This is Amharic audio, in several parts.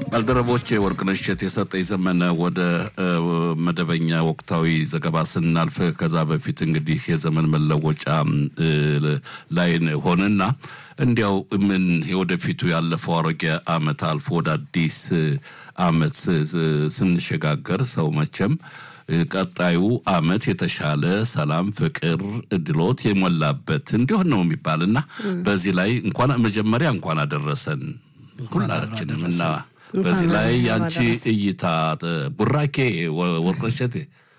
ባልደረቦች ወርቅነሽ እሸት የሰጠኝ ዘመነ ወደ መደበኛ ወቅታዊ ዘገባ ስናልፍ ከዛ በፊት እንግዲህ የዘመን መለወጫ ላይ ሆነና እንዲያው ምን የወደፊቱ ያለፈው አሮጌ ዓመት አልፎ ወደ አዲስ ዓመት ስንሸጋገር ሰው መቼም ቀጣዩ ዓመት የተሻለ ሰላም፣ ፍቅር፣ እድሎት የሞላበት እንዲሆን ነው የሚባልና በዚህ ላይ እንኳን መጀመሪያ እንኳን አደረሰን ሁላችንም እና በዚህ ላይ ያንቺ እይታ ቡራኬ ወርቅነሸቴ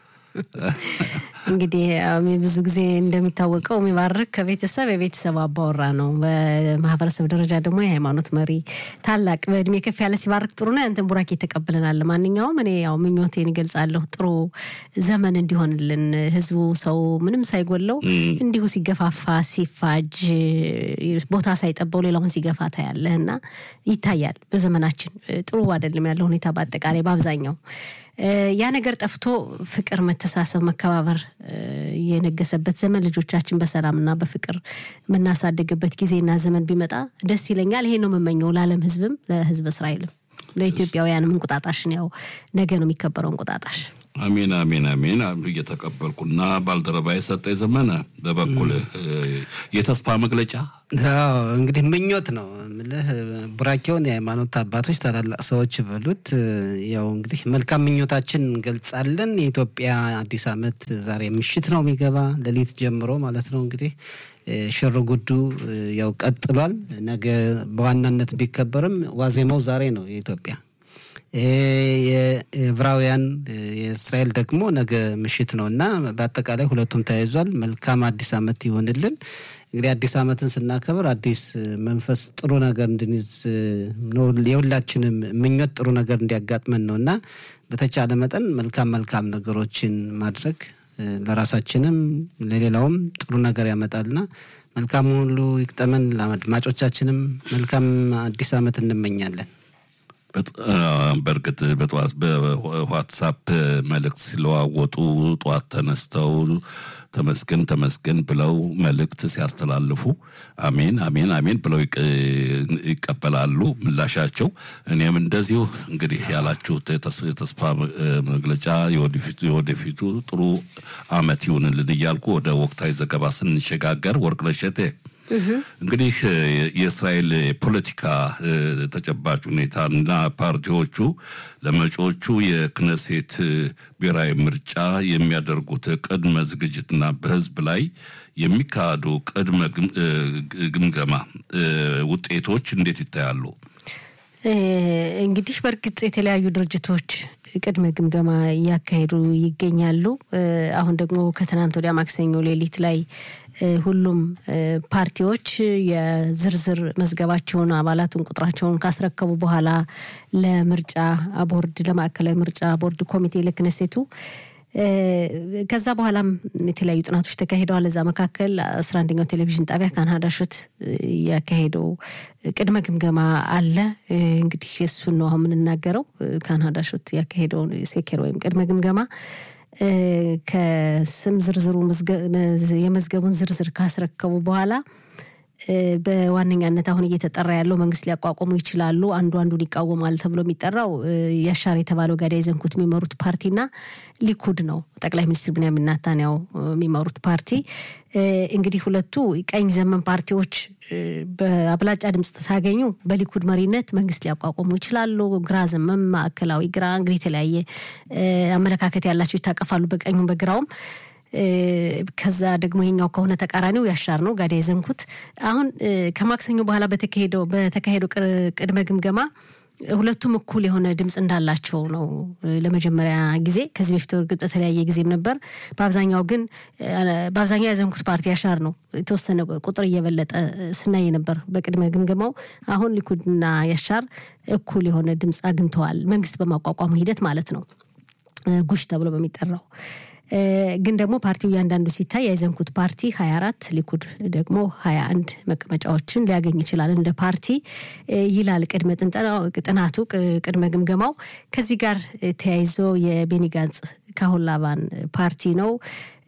እንግዲህ ብዙ ጊዜ እንደሚታወቀው የሚባርክ ከቤተሰብ የቤተሰብ አባወራ ነው። በማህበረሰብ ደረጃ ደግሞ የሃይማኖት መሪ ታላቅ በእድሜ ከፍ ያለ ሲባርክ ጥሩ ነው። ያንተን ቡራኬ ተቀብለናል። ማንኛውም እኔ ያው ምኞቴን ይገልጻለሁ። ጥሩ ዘመን እንዲሆንልን ህዝቡ ሰው ምንም ሳይጎለው እንዲሁ ሲገፋፋ ሲፋጅ ቦታ ሳይጠበው ሌላውን ሲገፋ ታያለህ እና ይታያል። በዘመናችን ጥሩ አይደለም ያለው ሁኔታ በአጠቃላይ በአብዛኛው ያ ነገር ጠፍቶ ፍቅር፣ መተሳሰብ፣ መከባበር የነገሰበት ዘመን ልጆቻችን በሰላምና በፍቅር የምናሳድግበት ጊዜና ዘመን ቢመጣ ደስ ይለኛል። ይሄ ነው የምመኘው ለዓለም ህዝብም ለህዝብ እስራኤልም ለኢትዮጵያውያንም እንቁጣጣሽን ያው ነገ ነው የሚከበረው እንቁጣጣሽ። አሜን አሜን አሜን እየተቀበልኩና ባልደረባ የሰጠ ዘመነ በበኩልህ የተስፋ መግለጫ እንግዲህ ምኞት ነው ምልህ ቡራኬውን የሃይማኖት አባቶች ታላላቅ ሰዎች በሉት ያው እንግዲህ መልካም ምኞታችን እንገልጻለን። የኢትዮጵያ አዲስ ዓመት ዛሬ ምሽት ነው የሚገባ ሌሊት ጀምሮ ማለት ነው እንግዲህ ሽር ጉዱ ያው ቀጥሏል። ነገ በዋናነት ቢከበርም ዋዜማው ዛሬ ነው የኢትዮጵያ የዕብራውያን የእስራኤል ደግሞ ነገ ምሽት ነው እና በአጠቃላይ ሁለቱም ተያይዟል። መልካም አዲስ ዓመት ይሆንልን። እንግዲህ አዲስ ዓመትን ስናከብር አዲስ መንፈስ ጥሩ ነገር እንድንይዝ የሁላችንም ምኞት ጥሩ ነገር እንዲያጋጥመን ነው እና በተቻለ መጠን መልካም መልካም ነገሮችን ማድረግ ለራሳችንም ለሌላውም ጥሩ ነገር ያመጣልና መልካም ሁሉ ይቅጠመን። ለአድማጮቻችንም መልካም አዲስ ዓመት እንመኛለን። በእርግጥ በጠዋት በዋትሳፕ መልእክት ሲለዋወጡ ጠዋት ተነስተው ተመስገን ተመስገን ብለው መልእክት ሲያስተላልፉ አሜን አሜን አሜን ብለው ይቀበላሉ ምላሻቸው። እኔም እንደዚሁ እንግዲህ ያላችሁት የተስፋ መግለጫ የወደፊቱ ጥሩ ዓመት ይሁንልን እያልኩ ወደ ወቅታዊ ዘገባ ስንሸጋገር ወርቅነሽ እሸቴ እንግዲህ የእስራኤል የፖለቲካ ተጨባጭ ሁኔታና ፓርቲዎቹ ለመጪዎቹ የክነሴት ብሔራዊ ምርጫ የሚያደርጉት ቅድመ ዝግጅትና በሕዝብ ላይ የሚካሄዱ ቅድመ ግምገማ ውጤቶች እንዴት ይታያሉ? እንግዲህ በእርግጥ የተለያዩ ድርጅቶች ቅድመ ግምገማ እያካሄዱ ይገኛሉ። አሁን ደግሞ ከትናንት ወዲያ ማክሰኞ ሌሊት ላይ ሁሉም ፓርቲዎች የዝርዝር መዝገባቸውን አባላቱን ቁጥራቸውን ካስረከቡ በኋላ ለምርጫ ቦርድ ለማዕከላዊ ምርጫ ቦርድ ኮሚቴ ለክነሴቱ ከዛ በኋላም የተለያዩ ጥናቶች ተካሂደዋል። እዛ መካከል አስራ አንደኛው ቴሌቪዥን ጣቢያ ካናዳ ሹት ያካሄደው ቅድመ ግምገማ አለ። እንግዲህ እሱን ነው አሁን የምንናገረው። ካናዳ ሹት ያካሄደው ሴኬር ወይም ቅድመ ግምገማ ከስም ዝርዝሩ የመዝገቡን ዝርዝር ካስረከቡ በኋላ በዋነኛነት አሁን እየተጠራ ያለው መንግስት ሊያቋቁሙ ይችላሉ፣ አንዱ አንዱን ይቃወማል ተብሎ የሚጠራው ያሻር የተባለው ጋዳይ ዘንኩት የሚመሩት ፓርቲና ሊኩድ ነው። ጠቅላይ ሚኒስትር ብንያሚን ኔታንያሁ የሚመሩት ፓርቲ እንግዲህ ሁለቱ ቀኝ ዘመን ፓርቲዎች በአብላጫ ድምፅ ሳገኙ በሊኩድ መሪነት መንግስት ሊያቋቁሙ ይችላሉ። ግራ ዘመም፣ ማዕከላዊ ግራ እንግዲህ የተለያየ አመለካከት ያላቸው ይታቀፋሉ በቀኙም በግራውም። ከዛ ደግሞ ይሄኛው ከሆነ ተቃራኒው ያሻር ነው ጋዳ የዘንኩት። አሁን ከማክሰኞ በኋላ በተካሄደው በተካሄደው ቅድመ ግምገማ ሁለቱም እኩል የሆነ ድምፅ እንዳላቸው ነው ለመጀመሪያ ጊዜ። ከዚህ በፊት እርግጥ በተለያየ ጊዜም ነበር። በአብዛኛው ግን በአብዛኛው ያዘንኩት ፓርቲ ያሻር ነው። የተወሰነ ቁጥር እየበለጠ ስናይ ነበር በቅድመ ግምገማው። አሁን ሊኩድና ያሻር እኩል የሆነ ድምፅ አግኝተዋል፣ መንግስት በማቋቋሙ ሂደት ማለት ነው፣ ጉሽ ተብሎ በሚጠራው ግን ደግሞ ፓርቲው እያንዳንዱ ሲታይ ያይዘንኩት ፓርቲ ሀያ አራት ሊኩድ ደግሞ ሀያ አንድ መቀመጫዎችን ሊያገኝ ይችላል እንደ ፓርቲ ይላል ቅድመ ጥናቱ ቅድመ ግምገማው። ከዚህ ጋር ተያይዞ የቤኒ ጋንጽ ካሁን ላባን ፓርቲ ነው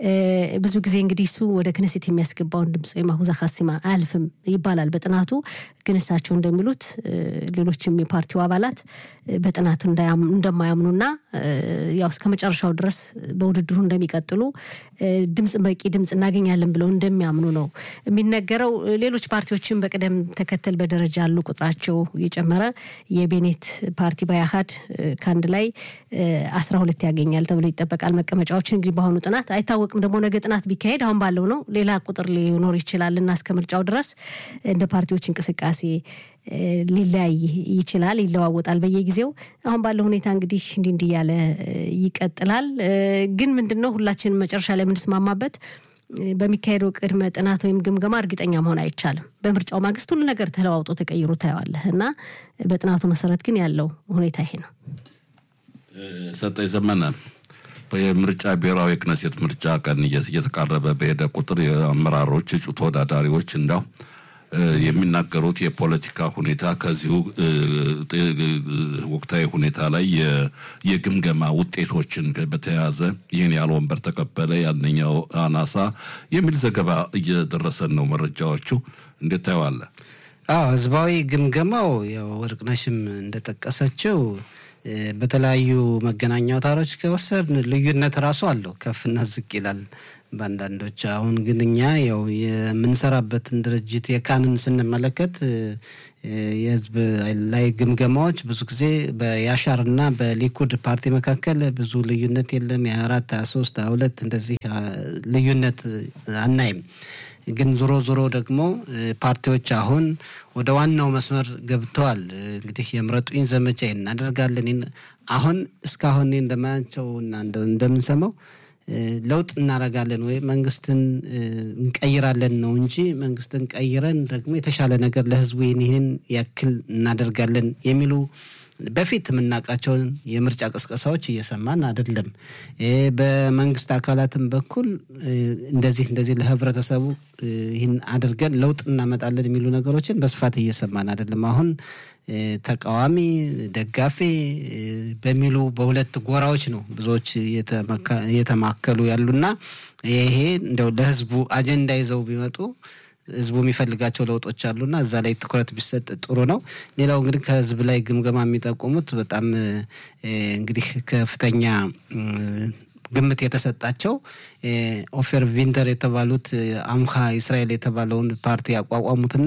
ብዙ ጊዜ እንግዲህ እሱ ወደ ክነሴት የሚያስገባውን ድምፅ ወይም አሁዛ ካሲማ አያልፍም ይባላል በጥናቱ ግን እሳቸው እንደሚሉት ሌሎችም የፓርቲው አባላት በጥናቱ እንደማያምኑና ያው እስከ መጨረሻው ድረስ በውድድሩ እንደሚቀጥሉ ድምፅ በቂ ድምፅ እናገኛለን ብለው እንደሚያምኑ ነው የሚነገረው። ሌሎች ፓርቲዎችም በቅደም ተከተል በደረጃ ያሉ ቁጥራቸው እየጨመረ የቤኔት ፓርቲ ባያሃድ ከአንድ ላይ አስራ ሁለት ያገኛል ተብሎ ይጠበቃል መቀመጫዎችን። እንግዲህ በአሁኑ ጥናት አይታወቅም። ደግሞ ነገ ጥናት ቢካሄድ አሁን ባለው ነው ሌላ ቁጥር ሊኖር ይችላል እና እስከ ምርጫው ድረስ እንደ ፓርቲዎች እንቅስቃሴ ሊለያይ ይችላል፣ ይለዋወጣል በየጊዜው። አሁን ባለው ሁኔታ እንግዲህ እንዲህ እንዲህ እያለ ይቀጥላል። ግን ምንድን ነው ሁላችንም መጨረሻ ላይ የምንስማማበት በሚካሄደው ቅድመ ጥናት ወይም ግምገማ እርግጠኛ መሆን አይቻልም። በምርጫው ማግስት ሁሉ ነገር ተለዋውጦ ተቀይሮ ታየዋለህ እና በጥናቱ መሰረት ግን ያለው ሁኔታ ይሄ ነው። ሰጠኝ ዘመነ የምርጫ ብሔራዊ ክነሴት ምርጫ ቀን እየተቃረበ በሄደ ቁጥር የአመራሮች እጩ ተወዳዳሪዎች እንዳው የሚናገሩት የፖለቲካ ሁኔታ ከዚሁ ወቅታዊ ሁኔታ ላይ የግምገማ ውጤቶችን በተያያዘ ይህን ያህል ወንበር ተቀበለ፣ ያንኛው አናሳ የሚል ዘገባ እየደረሰን ነው። መረጃዎቹ እንዴት ታየዋለህ? አዎ ህዝባዊ ግምገማው ያው ወርቅነሽም እንደጠቀሰችው በተለያዩ መገናኛ አውታሮች ከወሰድን ልዩነት ራሱ አለው፣ ከፍና ዝቅ ይላል በአንዳንዶች። አሁን ግን እኛ ያው የምንሰራበትን ድርጅት የካንን ስንመለከት የህዝብ ላይ ግምገማዎች ብዙ ጊዜ በያሻርና በሊኩድ ፓርቲ መካከል ብዙ ልዩነት የለም። የሀያ አራት ሀያ ሶስት ሀያ ሁለት እንደዚህ ልዩነት አናይም። ግን ዞሮ ዞሮ ደግሞ ፓርቲዎች አሁን ወደ ዋናው መስመር ገብተዋል። እንግዲህ የምረጡኝ ዘመቻ እናደርጋለን። አሁን እስካሁን እንደማያቸው እና እንደምንሰማው ለውጥ እናደርጋለን ወይ መንግስትን እንቀይራለን ነው እንጂ መንግስትን ቀይረን ደግሞ የተሻለ ነገር ለህዝቡ ይህን ያክል እናደርጋለን የሚሉ በፊት የምናውቃቸውን የምርጫ ቅስቀሳዎች እየሰማን አይደለም። በመንግስት አካላትም በኩል እንደዚህ እንደዚህ ለህብረተሰቡ ይህን አድርገን ለውጥ እናመጣለን የሚሉ ነገሮችን በስፋት እየሰማን አይደለም። አሁን ተቃዋሚ፣ ደጋፊ በሚሉ በሁለት ጎራዎች ነው ብዙዎች እየተማከሉ ያሉና ይሄ እንደው ለህዝቡ አጀንዳ ይዘው ቢመጡ ህዝቡ የሚፈልጋቸው ለውጦች አሉና እዛ ላይ ትኩረት ቢሰጥ ጥሩ ነው። ሌላው እንግዲህ ከህዝብ ላይ ግምገማ የሚጠቁሙት በጣም እንግዲህ ከፍተኛ ግምት የተሰጣቸው ኦፌር ቪንተር የተባሉት አምካ እስራኤል የተባለውን ፓርቲ ያቋቋሙትና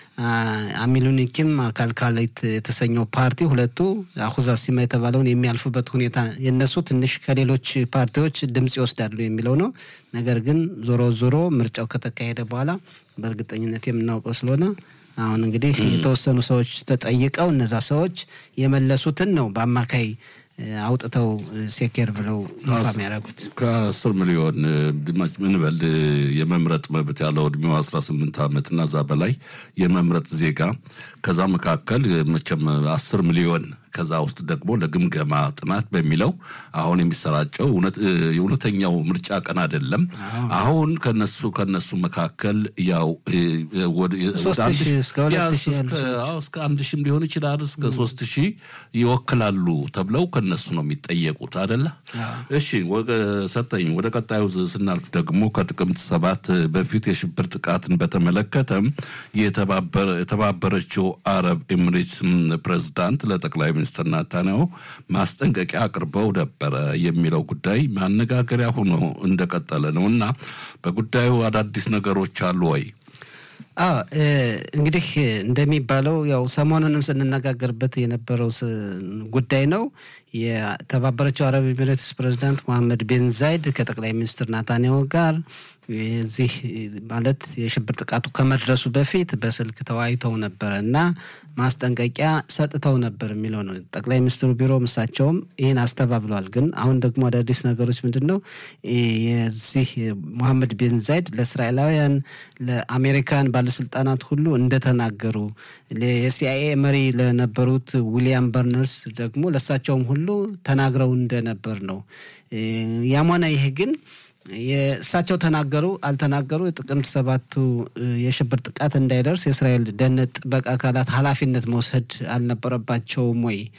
አሚሉኒኪም ካልካሌት የተሰኘው ፓርቲ ሁለቱ አሁዛ ሲማ የተባለውን የሚያልፉበት ሁኔታ የነሱ ትንሽ ከሌሎች ፓርቲዎች ድምጽ ይወስዳሉ የሚለው ነው። ነገር ግን ዞሮ ዞሮ ምርጫው ከተካሄደ በኋላ በእርግጠኝነት የምናውቀው ስለሆነ አሁን እንግዲህ የተወሰኑ ሰዎች ተጠይቀው እነዛ ሰዎች የመለሱትን ነው በአማካይ አውጥተው ሴኬር ብለው ይፋ የሚያደርጉት ከአስር ሚሊዮን ምንበል የመምረጥ መብት ያለው እድሜው አስራ ስምንት ዓመት እና እዛ በላይ የመምረጥ ዜጋ ከዛ መካከል መቼም አስር ሚሊዮን ከዛ ውስጥ ደግሞ ለግምገማ ጥናት በሚለው አሁን የሚሰራጨው የእውነተኛው ምርጫ ቀን አይደለም። አሁን ከነሱ ከነሱ መካከል ያው እስከ አንድ ሺህም ሊሆን ይችላል እስከ ሶስት ሺህ ይወክላሉ ተብለው ከነሱ ነው የሚጠየቁት አደለ? እሺ ሰጠኝ። ወደ ቀጣዩ ስናልፍ ደግሞ ከጥቅምት ሰባት በፊት የሽብር ጥቃትን በተመለከተ የተባበረችው አረብ ኤሚሬትስ ፕሬዝዳንት ለጠቅላይ ሚኒስትር ናታንያሁ ማስጠንቀቂያ አቅርበው ነበረ የሚለው ጉዳይ ማነጋገሪያ ሆኖ እንደቀጠለ ነው እና በጉዳዩ አዳዲስ ነገሮች አሉ ወይ? አዎ እንግዲህ እንደሚባለው ያው ሰሞኑንም ስንነጋገርበት የነበረው ጉዳይ ነው። የተባበረችው አረብ ኤሚሬትስ ፕሬዚዳንት መሐመድ ቤን ዛይድ ከጠቅላይ ሚኒስትር ናታንያሁ ጋር እዚህ ማለት የሽብር ጥቃቱ ከመድረሱ በፊት በስልክ ተወያይተው ነበረ እና ማስጠንቀቂያ ሰጥተው ነበር የሚለው ነው። ጠቅላይ ሚኒስትሩ ቢሮ እሳቸውም ይህን አስተባብለዋል። ግን አሁን ደግሞ አዳዲስ ነገሮች ምንድን ነው? የዚህ ሙሐመድ ቤን ዛይድ ለእስራኤላውያን ለአሜሪካን ባለስልጣናት ሁሉ እንደተናገሩ የሲአይኤ መሪ ለነበሩት ዊሊያም በርነርስ ደግሞ ለእሳቸውም ሁሉ ተናግረው እንደነበር ነው። ያም ሆነ ይህ ግን የእሳቸው ተናገሩ አልተናገሩ የጥቅምት ሰባቱ የሽብር ጥቃት እንዳይደርስ የእስራኤል ደህንነት ጥበቃ አካላት ኃላፊነት መውሰድ አልነበረባቸውም ወይ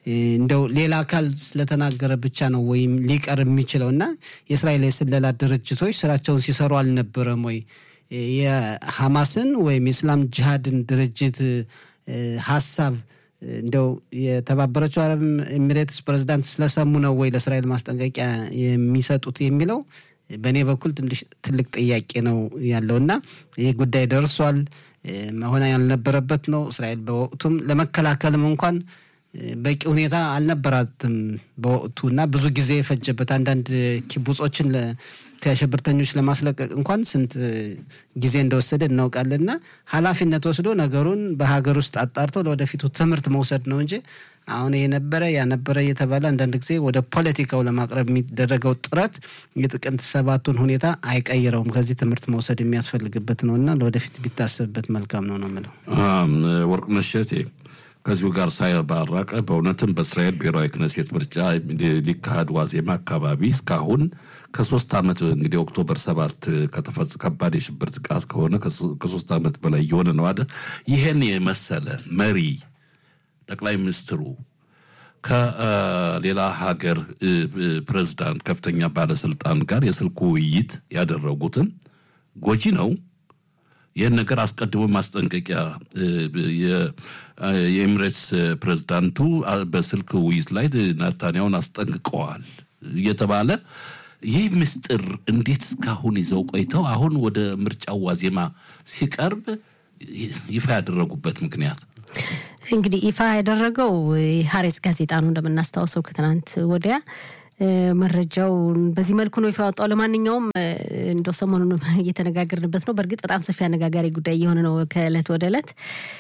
እንደው ሌላ አካል ስለተናገረ ብቻ ነው ወይም ሊቀር የሚችለው እና የእስራኤል የስለላ ድርጅቶች ስራቸውን ሲሰሩ አልነበረም ወይ? የሐማስን ወይም የእስላም ጅሃድን ድርጅት ሀሳብ እንደው የተባበረችው አረብ ኤሚሬትስ ፕሬዚዳንት ስለሰሙ ነው ወይ ለእስራኤል ማስጠንቀቂያ የሚሰጡት የሚለው በእኔ በኩል ትልቅ ጥያቄ ነው ያለው እና ይህ ጉዳይ ደርሷል መሆን ያልነበረበት ነው። እስራኤል በወቅቱም ለመከላከልም እንኳን በቂ ሁኔታ አልነበራትም በወቅቱ እና ብዙ ጊዜ የፈጀበት አንዳንድ ኪቡጾችን ከሽብርተኞች ለማስለቀቅ እንኳን ስንት ጊዜ እንደወሰደ እናውቃለን። እና ኃላፊነት ወስዶ ነገሩን በሀገር ውስጥ አጣርተው ለወደፊቱ ትምህርት መውሰድ ነው እንጂ አሁን የነበረ ያነበረ እየተባለ አንዳንድ ጊዜ ወደ ፖለቲካው ለማቅረብ የሚደረገው ጥረት የጥቅምት ሰባቱን ሁኔታ አይቀይረውም። ከዚህ ትምህርት መውሰድ የሚያስፈልግበት ነው እና ለወደፊት ቢታሰብበት መልካም ነው ነው የምለው። ወርቅነሽ እሸቴ ከዚሁ ጋር ሳይባራቀ በእውነትም በእስራኤል ብሔራዊ ክነሴት ምርጫ ሊካሄድ ዋዜማ አካባቢ እስካሁን ከሶስት ዓመት እንግዲህ ኦክቶበር ሰባት ከተፈጽ ከባድ የሽብር ጥቃት ከሆነ ከሶስት ዓመት በላይ እየሆነ ነው አይደል? ይህን የመሰለ መሪ ጠቅላይ ሚኒስትሩ ከሌላ ሀገር ፕሬዝዳንት ከፍተኛ ባለስልጣን ጋር የስልክ ውይይት ያደረጉትን ጎጂ ነው። ይህን ነገር አስቀድሞ ማስጠንቀቂያ የኤሚሬትስ ፕሬዝዳንቱ በስልክ ውይይት ላይ ናታንያውን አስጠንቅቀዋል እየተባለ ይህ ምስጢር እንዴት እስካሁን ይዘው ቆይተው አሁን ወደ ምርጫው ዋዜማ ሲቀርብ ይፋ ያደረጉበት ምክንያት እንግዲህ ይፋ ያደረገው ሀሬጽ ጋዜጣ ነው እንደምናስታውሰው ከትናንት ወዲያ መረጃው በዚህ መልኩ ነው ይፋ ያወጣው። ለማንኛውም እንደው ሰሞኑን እየተነጋገርንበት ነው። በእርግጥ በጣም ሰፊ አነጋጋሪ ጉዳይ እየሆነ ነው ከእለት ወደ እለት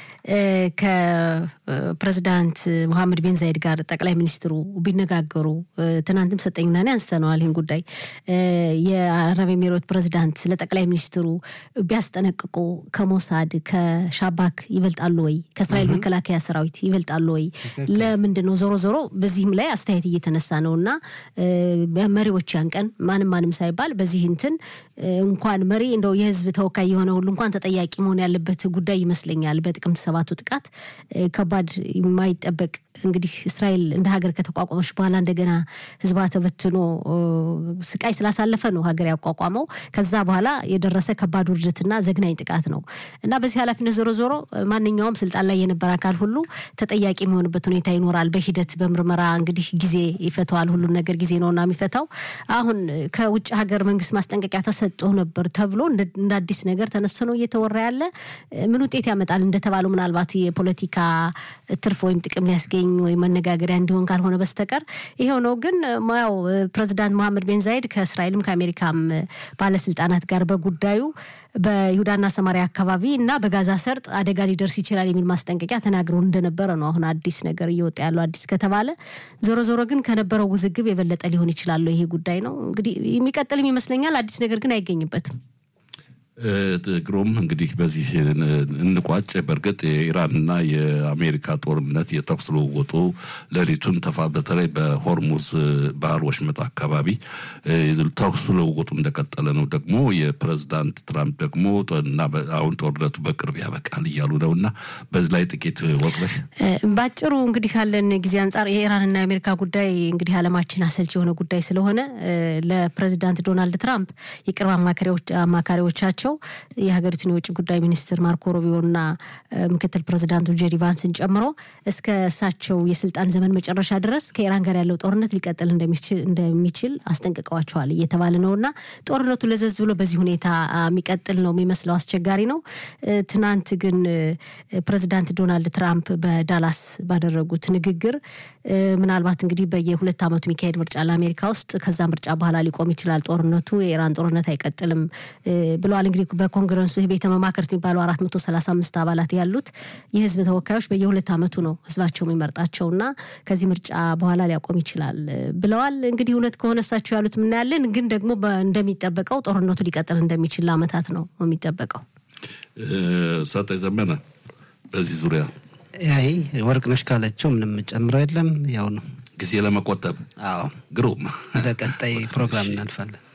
ከፕሬዚዳንት መሐመድ ቤን ዛይድ ጋር ጠቅላይ ሚኒስትሩ ቢነጋገሩ ትናንትም ሰጠኝና እኔ አንስተነዋል ይህን ጉዳይ የአረብ ኤሚሬት ፕሬዚዳንት ለጠቅላይ ሚኒስትሩ ቢያስጠነቅቁ ከሞሳድ ከሻባክ ይበልጣሉ ወይ? ከእስራኤል መከላከያ ሰራዊት ይበልጣሉ ወይ? ለምንድን ነው ዞሮ ዞሮ በዚህም ላይ አስተያየት እየተነሳ ነው እና መሪዎች ያን ቀን ማንም ማንም ሳይባል በዚህ እንትን እንኳን መሪ እንደው የህዝብ ተወካይ የሆነ ሁሉ እንኳን ተጠያቂ መሆን ያለበት ጉዳይ ይመስለኛል። በጥቅምት ሰባቱ ጥቃት ከባድ የማይጠበቅ እንግዲህ እስራኤል እንደ ሀገር ከተቋቋመች በኋላ እንደገና ህዝቧ ተበትኖ ስቃይ ስላሳለፈ ነው ሀገር ያቋቋመው። ከዛ በኋላ የደረሰ ከባድ ውርደትና ዘግናኝ ጥቃት ነው እና በዚህ ኃላፊነት ዞሮ ዞሮ ማንኛውም ስልጣን ላይ የነበረ አካል ሁሉ ተጠያቂ የሚሆንበት ሁኔታ ይኖራል። በሂደት በምርመራ እንግዲህ ጊዜ ይፈተዋል። ሁሉን ነገር ጊዜ ነውና የሚፈታው። አሁን ከውጭ ሀገር መንግስት ማስጠንቀቂያ ተሰጥቶ ነበር ተብሎ እንደ አዲስ ነገር ተነስቶ ነው እየተወራ ያለ። ምን ውጤት ያመጣል እንደተባለው ምናልባት የፖለቲካ ትርፍ ወይም ጥቅም ሊያስገኝ ወይም መነጋገሪያ እንዲሆን ካልሆነ በስተቀር ይኸው ነው። ግን ያው ፕሬዚዳንት መሐመድ ቤን ዛይድ ከእስራኤልም ከአሜሪካም ባለስልጣናት ጋር በጉዳዩ በይሁዳና ሰማሪያ አካባቢ እና በጋዛ ሰርጥ አደጋ ሊደርስ ይችላል የሚል ማስጠንቀቂያ ተናግረው እንደነበረ ነው አሁን አዲስ ነገር እየወጣ ያለው። አዲስ ከተባለ ዞሮ ዞሮ ግን ከነበረው ውዝግብ የበለጠ ሊሆን ይችላል ይሄ ጉዳይ ነው እንግዲህ የሚቀጥልም ይመስለኛል። አዲስ ነገር ግን አይገኝበትም። ግሩም እንግዲህ በዚህ እንቋጭ። በእርግጥ የኢራንና የአሜሪካ ጦርነት የተኩስ ልውውጡ ሌሊቱን ተፋ በተለይ በሆርሙዝ ባህር ወሽመጥ አካባቢ ተኩስ ልውውጡ እንደቀጠለ ነው። ደግሞ የፕሬዝዳንት ትራምፕ ደግሞ እና አሁን ጦርነቱ በቅርብ ያበቃል እያሉ ነው እና በዚህ ላይ ጥቂት ወቅለሽ ባጭሩ እንግዲህ ካለን ጊዜ አንጻር የኢራንና የአሜሪካ ጉዳይ እንግዲህ ዓለማችን አሰልች የሆነ ጉዳይ ስለሆነ ለፕሬዚዳንት ዶናልድ ትራምፕ የቅርብ አማካሪዎቻቸው የሀገሪቱን የውጭ ጉዳይ ሚኒስትር ማርኮ ሩቢዮና ምክትል ፕሬዚዳንቱ ጄዲ ቫንስን ጨምሮ እስከ እሳቸው የስልጣን ዘመን መጨረሻ ድረስ ከኢራን ጋር ያለው ጦርነት ሊቀጥል እንደሚችል አስጠንቅቀዋቸዋል እየተባለ ነው እና ጦርነቱ ለዘዝ ብሎ በዚህ ሁኔታ የሚቀጥል ነው የሚመስለው። አስቸጋሪ ነው። ትናንት ግን ፕሬዚዳንት ዶናልድ ትራምፕ በዳላስ ባደረጉት ንግግር ምናልባት እንግዲህ በየሁለት ዓመቱ የሚካሄድ ምርጫ ለአሜሪካ ውስጥ ከዛ ምርጫ በኋላ ሊቆም ይችላል ጦርነቱ፣ የኢራን ጦርነት አይቀጥልም ብለዋል። እንግዲህ በኮንግረሱ ቤተ መማክርት የሚባለው አራት መቶ ሰላሳ አምስት አባላት ያሉት የህዝብ ተወካዮች በየሁለት ዓመቱ ነው ህዝባቸው የሚመርጣቸው እና ከዚህ ምርጫ በኋላ ሊያቆም ይችላል ብለዋል። እንግዲህ እውነት ከሆነ እሳቸው ያሉት የምናያለን። ግን ደግሞ እንደሚጠበቀው ጦርነቱ ሊቀጥል እንደሚችል ለአመታት ነው የሚጠበቀው። ሰጠኝ ዘመነ በዚህ ዙሪያ አይ ወርቅነሽ ካለችው ምንም ጨምረው የለም ያው ነው ጊዜ ለመቆጠብ አዎ ግሩም ወደ ቀጣይ ፕሮግራም እናልፋለን